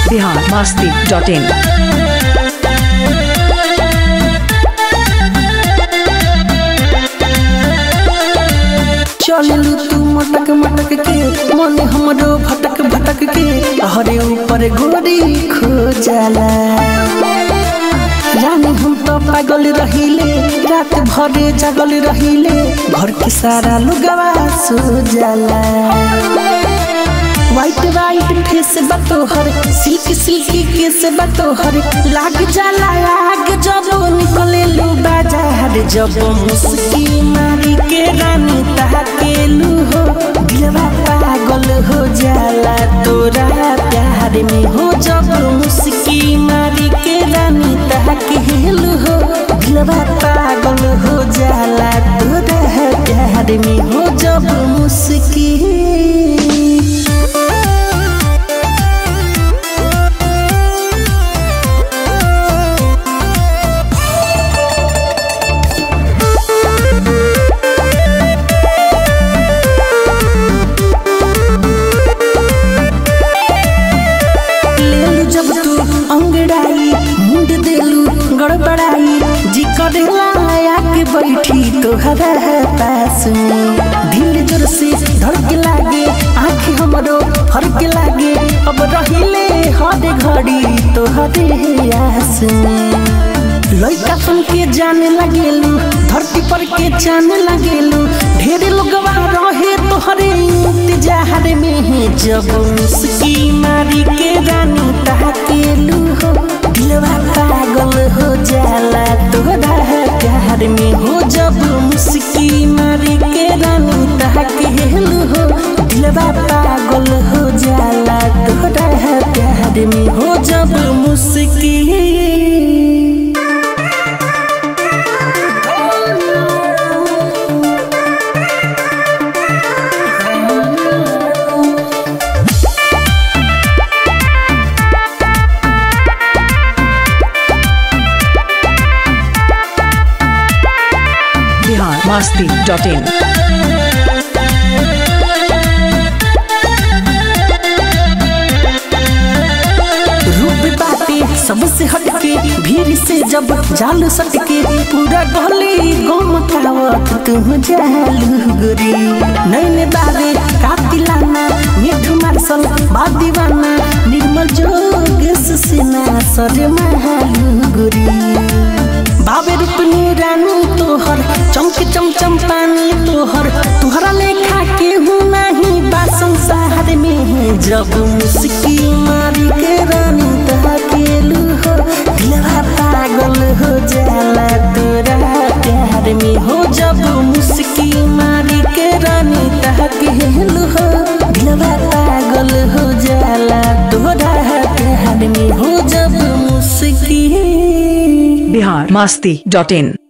Bihar Masti dot in चललू तू मटक मटक के मन हमरो भटक भटक के हरे ऊपर गोरी खो जाला रानी हम तो पागल रहिले रात भरे जागल रहिले घर के सारा लुगवा सो जाला वाइट वाइट फेस बतोहर सिल्क सिल्की केस बतोहर लाग जाला आग जब निकले लू बाजार जब मुस्की मारी के रानी ताकेलू हो दिलवा पागल हो जाला तोरा प्यार में हो जब मुस्की मारी के रानी ताकेलू हो दिलवा पागल हो जाला तोरा प्यार में हो जब मुस्की लेलू जब तू अंगड़ाई मुंड देलू गड़बड़ाई जी करेला आके बैठी तोहरा पास में दिल जोर से धड़के लागे आँख हमरो फरके लागे अब रहिले हर घड़ी तोहरे आस में लइका सुन के जाने लगेलू धरती पर के जाने लगेलू ढेर लोगवा रहे तोहरे इंतजार में जब मुस्की मारी के रानी ताकेलू हो दिलवा पागल हो जाला तोहरा प्यार में हो जब मुस्की मारी के रानी ताकेलू हो दिलवा पागल हो जाला तोहरा प्यार में हो जब मुस्की बिहार मस्ती डॉट इन रूप बाटे सबसे हटके भीड़ से जब जाल सटके पूरा गली गम खावत तुम जालू गोरी नैन बाबे कातिलाना मिठू मार्शल बादीवाना निर्मल जोगेश सिन्हा सर महालू गोरी बाबे रूपनी रानी तोहर चमके चमचम पानी तोहर तुहरा लेखा केहू नहीं बा संसार में जब मुस्की मारी के रानी ताकेलू हो दिलवा पागल हो जाला तोरा प्यार में हो जब मुस्की मारी के रानी ताकेलू हो दिलवा पागल हो जाला तोरा प्यार में हो जब मुस्की बिहार मस्ती डॉट इन